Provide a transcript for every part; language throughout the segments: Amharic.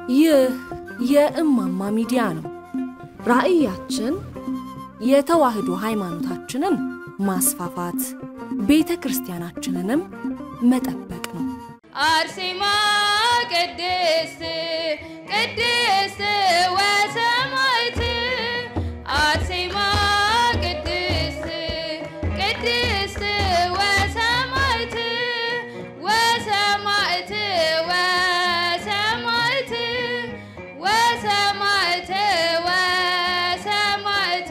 ይህ የእማማ ሚዲያ ነው። ራዕያችን የተዋህዶ ሃይማኖታችንን ማስፋፋት፣ ቤተ ክርስቲያናችንንም መጠበቅ ነው። አርሴማ ቅድስት ቅድስት ወሰማዕት አርሴማ ቅድስት ቅድስት ወሰማዕት ወሰማዕት ወሰማዕት ወሰማዕት ወሰማዕት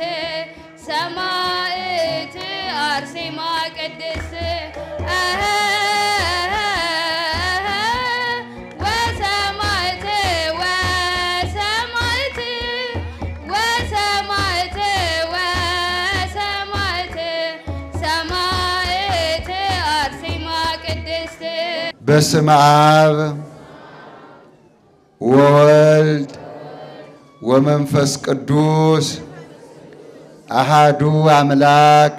ሰማዕት አርሴማ ቅድስት ወሰማዕት ወሰማዕት ወሰማዕት ወሰማዕት ሰማዕት አርሴማ ቅድስት በስመ አብ ወወልድ ወመንፈስ ቅዱስ አሃዱ አምላክ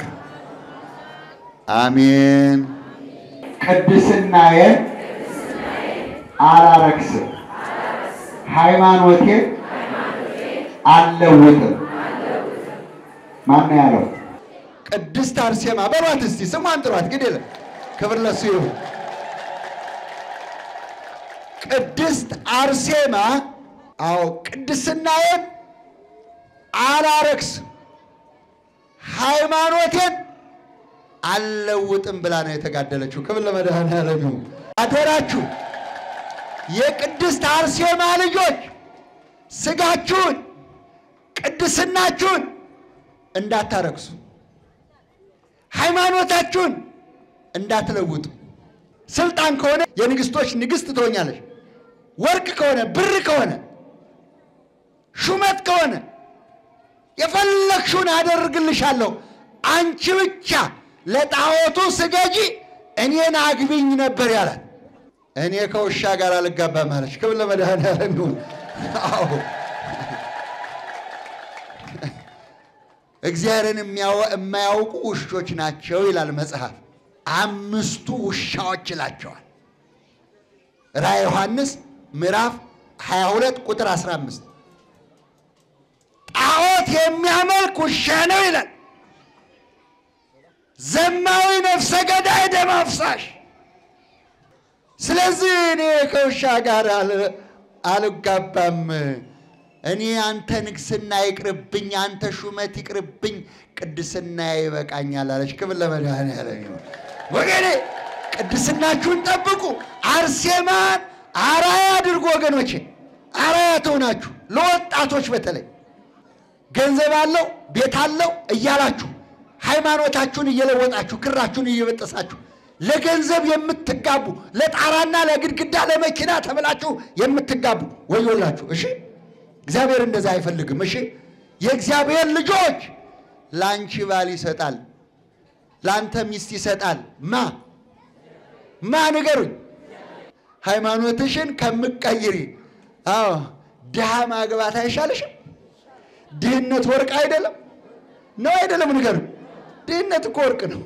አሜን። ቅድስናዬን አላረክስም፣ ሃይማኖቴን አልለውጥም። ማነው ያለው? ቅድስት አርሴማ በሏት እስቲ ስሟን ጥሯት። ግድ የለም ክብር ለሱ ይሁን። ቅድስት አርሴማ አዎ ቅድስናዬን አላረክስም ሃይማኖቴን አልለውጥም ብላ ነው የተጋደለችው። ክብር ለመድኃኔዓለም ይሁን። አደራችሁ የቅድስት አርሴማ ልጆች ስጋችሁን ቅድስናችሁን እንዳታረክሱ፣ ሃይማኖታችሁን እንዳትለውጡ። ስልጣን ከሆነ የንግስቶች ንግስት ትሆኛለች። ወርቅ ከሆነ ብር ከሆነ ሹመት ከሆነ የፈለግሽውን አደርግልሻለሁ። አንቺ ብቻ ለጣዖቱ ስገጂ፣ እኔን አግቢኝ ነበር ያላት። እኔ ከውሻ ጋር አልጋባም አለች። ክብር ለመድኃኔዓለም ይሁን። አዎ እግዚአብሔርን የማያውቁ ውሾች ናቸው ይላል መጽሐፍ። አምስቱ ውሻዎች ይላቸዋል። ራዕየ ዮሐንስ ምዕራፍ 22 ቁጥር 15 ጣዖት የሚያመልክ ውሻ ነው ይላል። ዘማዊ ነፍሰ ገዳይ ደም አፍሳሽ። ስለዚህ እኔ ከውሻ ጋር አልጋባም። እኔ አንተ ንግስና ይቅርብኝ፣ አንተ ሹመት ይቅርብኝ፣ ቅድስና ይበቃኛል አለች። ክብር ለመድኃኔዓለም ይሁን። ወገኔ ቅድስናችሁን ጠብቁ። አርሴማን አራያ አድርጎ ወገኖቼ፣ አራያ ትሆናችሁ። ለወጣቶች በተለይ ገንዘብ አለው ቤት አለው እያላችሁ ሃይማኖታችሁን እየለወጣችሁ ክራችሁን እየበጠሳችሁ ለገንዘብ የምትጋቡ ለጣራና ለግድግዳ ለመኪና ተብላችሁ የምትጋቡ ወዮላችሁ። እሺ እግዚአብሔር እንደዛ አይፈልግም። እሺ የእግዚአብሔር ልጆች ለአንቺ ባል ይሰጣል፣ ለአንተ ሚስት ይሰጣል። ማ ማ ንገሩኝ። ሃይማኖትሽን ከምቀይሪ አዎ ድሃ ማግባት አይሻልሽም? ድህነት ወርቅ አይደለም ነው አይደለም? ንገሩኝ። ድህነት እኮ ወርቅ ነው።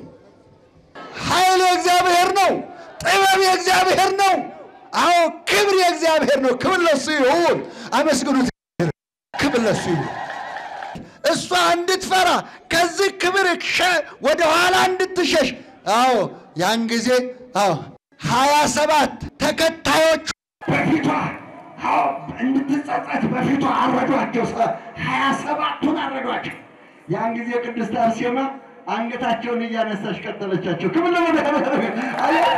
ኃይል የእግዚአብሔር ነው። ጥበብ የእግዚአብሔር ነው። አዎ ክብር የእግዚአብሔር ነው። ክብር ለሱ ይሁን። አመስግኑት። ክብር ለሱ ይሁን። እሷ እንድትፈራ ከዚህ ክብር ወደ ኋላ እንድትሸሽ አዎ ያን ጊዜ አዎ ሀያ ሰባት ተከታዮቹ በፊቷ አዎ እንድትጸጸት በፊቷ አረዷቸው። ሀያ ሰባቱን አረዷቸው። ያን ጊዜ ቅድስት አርሴማ አንገታቸውን እያነሳች ቀጠለቻቸው። ክብር ለመድኃኔዓለም። አየህ፣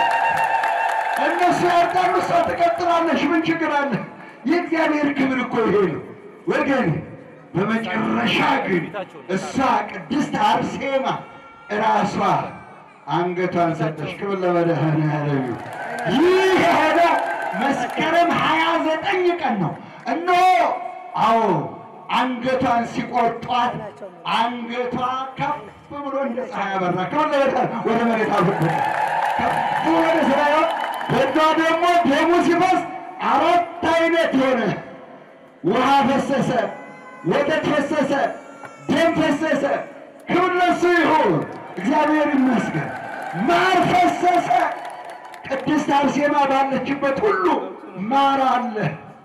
እነሱ ያርዳሉ፣ እሷ ትቀጥላለች። ምን ችግር አለ? የእግዚአብሔር ክብር እኮ ይሄ ነው ወገን። በመጨረሻ ግን እሷ ቅድስት አርሴማ እራሷ አንገቷን ሰጠች። ክብር ለመድኃኔዓለም። ይህ የሆነው መስከረም ሀያ ዘጠኝ ቀን ነው። እነሆ አዎ አንገቷን ሲቆርጧት አንገቷ ከፍ ብሎ እንደ ፀሐይ አበራ። ከወለደ ወደ መሬት አልወደቀ። ከፍ ወደ ሰማይ በዛ ደግሞ ደሙ ሲፈስ አራት አይነት የሆነ ውሃ ፈሰሰ፣ ወተት ፈሰሰ፣ ደም ፈሰሰ። ክብር ለእሱ ይሁን፣ እግዚአብሔር ይመስገን። ማር ፈሰሰ። ቅድስት አርሴማ ባለችበት ሁሉ ማር አለ።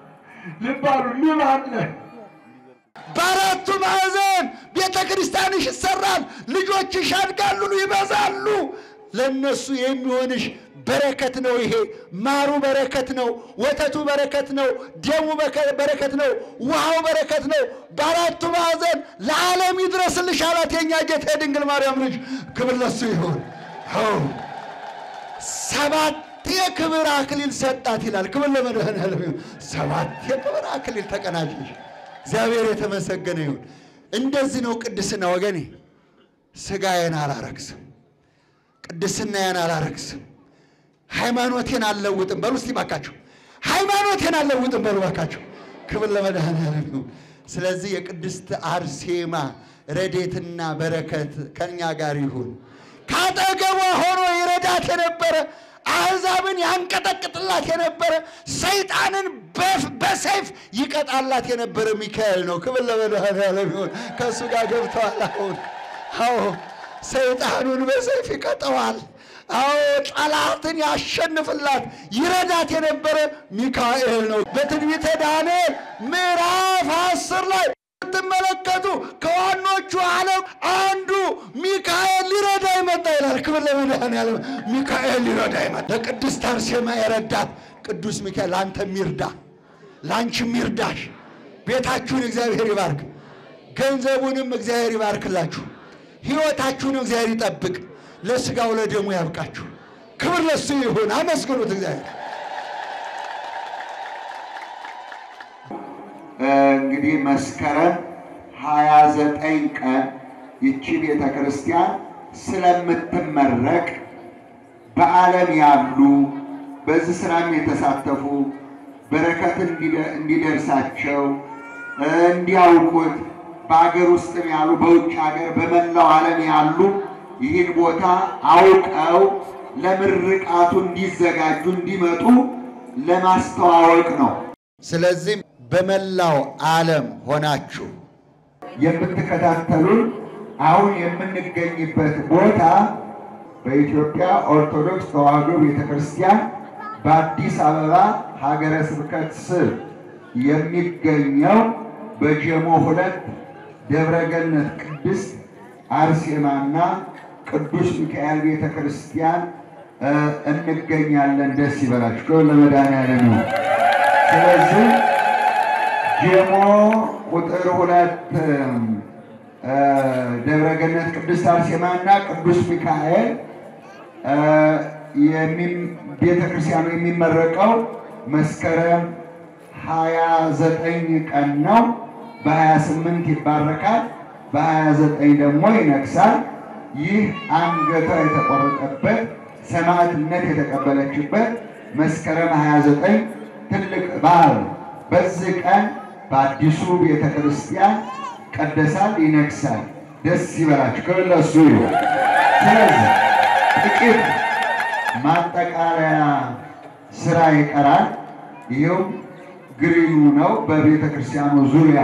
ልብ አሉ ንብ አለ በአራቱ ማዕዘን ቤተ ክርስቲያንሽ ይሰራል፣ ልጆችሽ ያድጋሉ፣ ይበዛሉ። ለእነሱ የሚሆንሽ በረከት ነው። ይሄ ማሩ በረከት ነው፣ ወተቱ በረከት ነው፣ ደሙ በከ- በረከት ነው፣ ውሃው በረከት ነው። በአራቱ ማዕዘን ለዓለም ይድረስልሽ አላት የእኛ ጌታ የድንግል ማርያም ልጅ። ክብር ለሱ ይሁን። አዎ ሰባት የክብር አክሊል ሰጣት ይላል። ክብር ለመድኃኔዓለም ይሁን። ሰባት የክብር አክሊል ተቀናጀሽ። እግዚአብሔር የተመሰገነ ይሁን። እንደዚህ ነው ቅድስና ወገኔ። ሥጋዬን አላረክስም፣ ቅድስናዬን አላረክስም፣ ሃይማኖቴን አልለውጥም በሉ እስቲ ባካችሁ። ሃይማኖቴን አልለውጥም በሉ ባካችሁ። ክብር ለመድኃኔዓለም ይሁን። ስለዚህ የቅድስት አርሴማ ረዴትና በረከት ከእኛ ጋር ይሁን። ካጠገቧ ሆኖ ይረዳት የነበረ አሕዛብን ያንቀጠቅጥላት የነበረ ሰይጣንን በፍ- በሰይፍ ይቀጣላት የነበረ ሚካኤል ነው። ክብር ለመድኃኔዓለም ይሁን። ከእሱ ጋር ገብተዋል። አሁን አዎ ሰይጣኑን በሰይፍ ይቀጠዋል። አዎ ጠላትን ያሸንፍላት ይረዳት የነበረ ሚካኤል ነው። በትንቢተ ዳንኤል ምዕራፍ አስር ላይ ስትመለከቱ ከዋኖቹ ዓለም አንዱ ሚካኤል ሊረዳ ይመጣ ይላል። ክብር ለመድኃኔዓለም። ሚካኤል ሊረዳ ይመጣ። ለቅድስት አርሴማ የረዳት ቅዱስ ሚካኤል ለአንተም ይርዳ፣ ለአንቺም ይርዳሽ። ቤታችሁን እግዚአብሔር ይባርክ፣ ገንዘቡንም እግዚአብሔር ይባርክላችሁ፣ ሕይወታችሁን እግዚአብሔር ይጠብቅ፣ ለሥጋው ለደሙ ያብቃችሁ። ክብር ለሱ ይሁን። አመስግኑት እግዚአብሔር። እንግዲህ መስከረም ሀያ ዘጠኝ ቀን ይቺ ቤተ ክርስቲያን ስለምትመረቅ በዓለም ያሉ በዚህ ስራም የተሳተፉ በረከት እንዲደ- እንዲደርሳቸው እንዲያውቁት በአገር ውስጥም ያሉ በውጭ ሀገር በመላው ዓለም ያሉ ይህን ቦታ አውቀው ለምርቃቱ እንዲዘጋጁ እንዲመጡ ለማስተዋወቅ ነው። ስለዚህም በመላው ዓለም ሆናችሁ የምትከታተሉን አሁን የምንገኝበት ቦታ በኢትዮጵያ ኦርቶዶክስ ተዋሕዶ ቤተ ክርስቲያን በአዲስ አበባ ሀገረ ስብከት ስር የሚገኘው በጀሞ ሁለት ደብረገነት ቅድስት አርሴማና ቅዱስ ሚካኤል ቤተ ክርስቲያን እ እንገኛለን። ደስ ይበላችሁ። ክብር ለመድኃኔዓለም ይሁን። ስለዚህ ጀሞ ቁጥር ሁለት እ ደብረገነት ቅድስት አርሴማ እና ቅዱስ ሚካኤል እ የሚም- ቤተ ክርስቲያኑ የሚመረቀው መስከረም ሀያ ዘጠኝ ቀን ነው። በሀያ ስምንት ይባረካል። በሀያ ዘጠኝ ደግሞ ይነግሳል። ይህ አንገቷ የተቆረጠበት ሰማዕትነት የተቀበለችበት መስከረም 29 ትልቅ በዓል ነው። በዚህ ቀን በአዲሱ ቤተ ክርስቲያን ይቀደሳል፣ ይነግሳል። ደስ ይበላችሁ። ክብር ለእሱ ይሁን። ስለዚህ ጥቂት ማጠቃለያ ስራ ይቀራል። ይኸውም ግሪኑ ነው። በቤተ ክርስቲያኑ ዙሪያ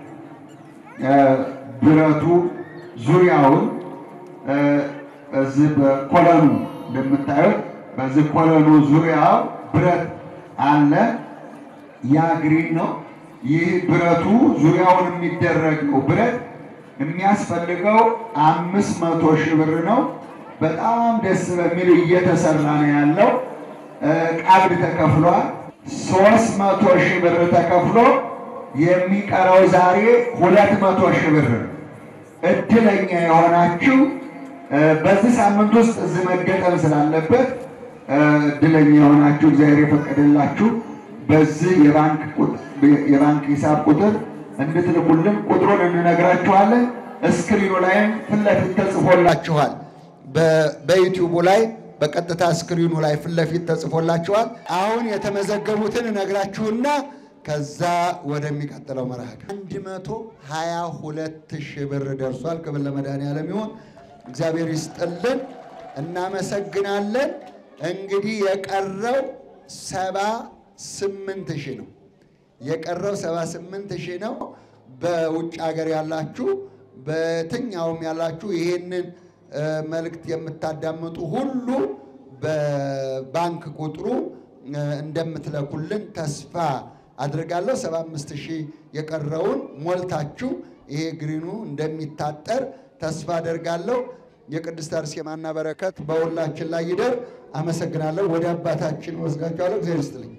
እ ብረቱ ዙሪያውን እ እዚህ በኮለኑ እንደምታዩት በዚህ ኮለኑ ዙሪያው ብረት አለ። ያ ግሪን ነው። ይህ ብረቱ ዙሪያውን የሚደረገው ብረት የሚያስፈልገው አምስት መቶ ሺህ ብር ነው። በጣም ደስ በሚል እየተሰራ ነው ያለው። እ ቀብድ ተከፍሏል። ሶስት መቶ ሺህ ብር ተከፍሎ የሚቀረው ዛሬ ሁለት መቶ ሺህ ብር ነው። እድለኛ የሆናችሁ እ በዚህ ሳምንት ውስጥ እዚህ መገጠም ስላለበት እ እድለኛ የሆናችሁ እግዚአብሔር የፈቀደላችሁ በዚህ የባንክ ቁጥ- የባንክ ሂሳብ ቁጥር እንድትልኩልን ቁጥሩን እንነግራችኋለን። እስክሪኑ ላይም ፊት ለፊት ተጽፎላችኋል። በ- በዩቲዩቡ ላይ በቀጥታ ስክሪኑ ላይ ፊት ለፊት ተጽፎላችኋል። አሁን የተመዘገቡትን እነግራችሁና ከዛ ወደሚቀጥለው መርሃ ግብር አንድ መቶ ሀያ ሁለት ሺህ ብር ደርሷል። ክብር ለመድኃኔዓለም ይሁን። እግዚአብሔር ይስጥልን፣ እናመሰግናለን። እንግዲህ የቀረው ሰባ ስምንት ሺህ ነው። የቀረው ሰባ ስምንት ሺህ ነው። በውጭ ሀገር ያላችሁ በየትኛውም ያላችሁ ይህንን እ፣ መልእክት የምታዳምጡ ሁሉ በባንክ ቁጥሩ እ፣ እንደምትለኩልን ተስፋ አድርጋለሁ። 75 ሺህ የቀረውን ሞልታችሁ ይሄ ግሪኑ እንደሚታጠር ተስፋ አደርጋለሁ። የቅድስት አርሴማና በረከት በሁላችን ላይ ይደር። አመሰግናለሁ። ወደ አባታችን ወስዳችኋለሁ። እግዚአብሔር ይስጥልኝ።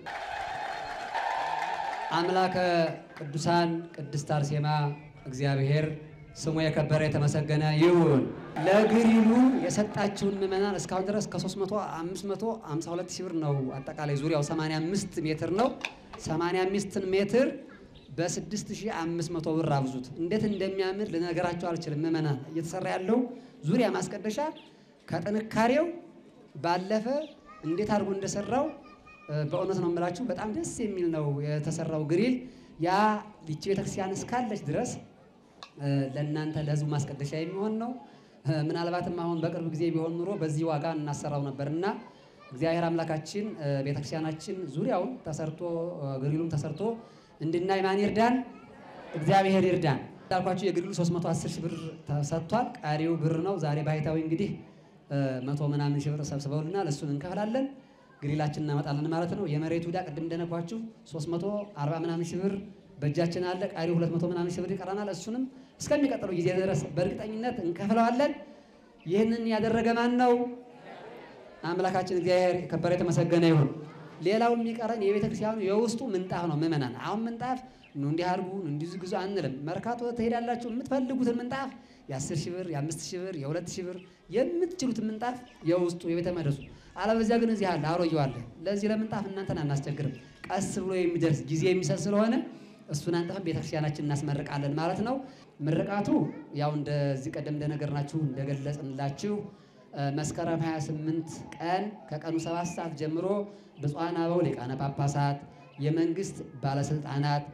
አምላከ ቅዱሳን ቅድስት አርሴማ እግዚአብሔር ስሙ የከበረ የተመሰገነ ይሁን። ለግሪሉ የሰጣችውን ምዕመናን እስካሁን ድረስ ከ300 552 ሺህ ብር ነው። አጠቃላይ ዙሪያው 85 ሜትር ነው። 85 ሜትር በ6500 ብር አብዙት። እንዴት እንደሚያምር ልነገራቸው አልችልም። ምዕመናን እየተሰራ ያለው ዙሪያ ማስቀደሻ ከጥንካሬው ባለፈ እንዴት አድርጎ እንደሰራው በእውነት ነው የምላችሁ፣ በጣም ደስ የሚል ነው የተሰራው ግሪል። ያ ይቺ ቤተክርስቲያን እስካለች ድረስ ለእናንተ ለህዝቡ ማስቀደሻ የሚሆን ነው። ምናልባትም አሁን በቅርብ ጊዜ ቢሆን ኑሮ በዚህ ዋጋ እናሰራው ነበር እና እግዚአብሔር አምላካችን ቤተክርስቲያናችን ዙሪያውን ተሰርቶ ግሪሉም ተሰርቶ እንድናይ ማን ይርዳን? እግዚአብሔር ይርዳን። እንዳልኳችሁ የግሪሉ 310 ሺህ ብር ተሰጥቷል። ቀሪው ብር ነው። ዛሬ ባህታዊ እንግዲህ መቶ ምናምን ሺህ ብር ሰብስበውልናል። እሱን እንከፍላለን ግሪላችን እናመጣለን ማለት ነው። የመሬቱ ዕዳ ቅድም እንደነኳችሁ 340 ምናምን ሺህ ብር በእጃችን አለ። ቀሪው 200 ምናምን ሺህ ብር ይቀረናል። እሱንም እስከሚቀጥለው ጊዜ ድረስ በእርግጠኝነት እንከፍለዋለን። ይህንን ያደረገ ማን ነው? አምላካችን እግዚአብሔር የከበረ የተመሰገነ ይሁን። ሌላው የሚቀረን የቤተ ክርስቲያኑ የውስጡ ምንጣፍ ነው። ምእመናን አሁን ምንጣፍ ኑ እንዲህ አድርጉ ኑ እንዲህ ዝግዙ አንልም። መርካቶ ትሄዳላችሁ የምትፈልጉትን ምንጣፍ የአስር ሺህ ብር የአምስት ሺህ ብር የሁለት ሺህ ብር የምትችሉትን ምንጣፍ የውስጡ የቤተ መቅደሱ አለበዚያ ግን እዚህ አለ አሮጌው አለ። ለዚህ ለምንጣፍ እናንተን አናስቸግርም። ቀስ ብሎ የሚደርስ ጊዜ የሚሰጥ ስለሆነ እሱን አንጥፈን ቤተክርስቲያናችን እናስመርቃለን ማለት ነው። ምርቃቱ ያው እንደዚህ ቀደም እንደነገርናችሁ እንደገለጽንላችሁ መስከረም 28 ቀን ከቀኑ 7 ሰዓት ጀምሮ ብፁዓን አበው ሊቃነ ጳጳሳት፣ የመንግስት ባለስልጣናት፣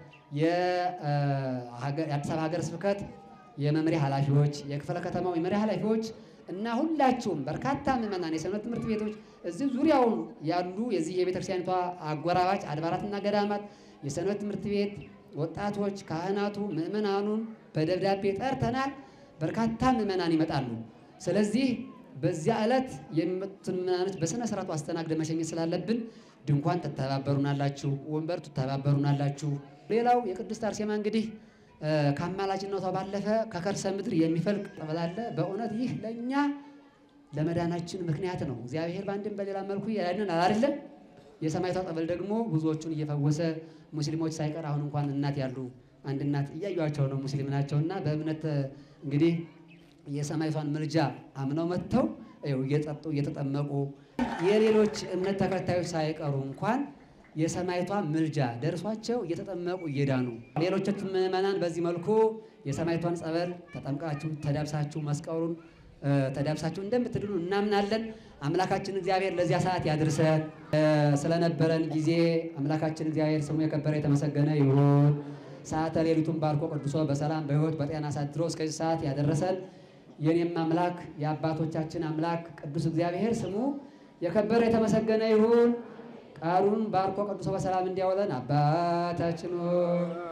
የአዲስ አበባ ሀገረ ስብከት የመምሪያ ኃላፊዎች፣ የክፍለ ከተማው የመምሪያ ኃላፊዎች እና ሁላችሁም በርካታ ምዕመናን የሰንበት ትምህርት ቤቶች እዚህ ዙሪያውን ያሉ የዚህ የቤተክርስቲያኒቷ አጎራባች አድባራትና ገዳማት የሰንበት ትምህርት ቤት ወጣቶች፣ ካህናቱ፣ ምዕመናኑን በደብዳቤ ጠርተናል። በርካታ ምዕመናን ይመጣሉ። ስለዚህ በዚያ ዕለት የሚመጡትን ምዕመናኖች በስነ ስርዓቱ አስተናግደ መሸኘት ስላለብን ድንኳን ትተባበሩናላችሁ፣ ወንበር ትተባበሩናላችሁ። ሌላው የቅድስት አርሴማ እንግዲህ ከአማላጅነቷ ባለፈ ከከርሰ ምድር የሚፈልቅ ጠበል አለ። በእውነት ይህ ለእኛ ለመዳናችን ምክንያት ነው። እግዚአብሔር በአንድም በሌላ መልኩ ያድነን አይደለም። የሰማይቷ ጠበል ደግሞ ብዙዎቹን እየፈወሰ ሙስሊሞች ሳይቀር አሁን እንኳን እናት ያሉ አንድ እናት እያዩቸው ነው ሙስሊም ናቸውና በእምነት እንግዲህ የሰማይቷን ምልጃ አምነው መጥተው ይኸው እየጠጡ እየተጠመቁ የሌሎች እምነት ተከታዮች ሳይቀሩ እንኳን የሰማይቷ ምልጃ ደርሷቸው እየተጠመቁ እየዳኑ ሌሎቻችሁ ምዕመናን በዚህ መልኩ የሰማይቷን ጸበል ተጠምቃችሁ ተዳብሳችሁ መስቀሉን ተዳብሳችሁ እንደምትድኑ እናምናለን። አምላካችን እግዚአብሔር ለዚያ ሰዓት ያድርሰን። ስለነበረን ጊዜ አምላካችን እግዚአብሔር ስሙ የከበረ የተመሰገነ ይሁን። ሰዓተ ሌሊቱን ባርኮ ቅዱሶ በሰላም በሕይወት በጤና አሳድሮ እስከዚህ ሰዓት ያደረሰን የኔም አምላክ የአባቶቻችን አምላክ ቅዱስ እግዚአብሔር ስሙ የከበረ የተመሰገነ ይሁን። ቃሉን ባርኮ ቅዱሶ በሰላም እንዲያውለን አባታችን ሆይ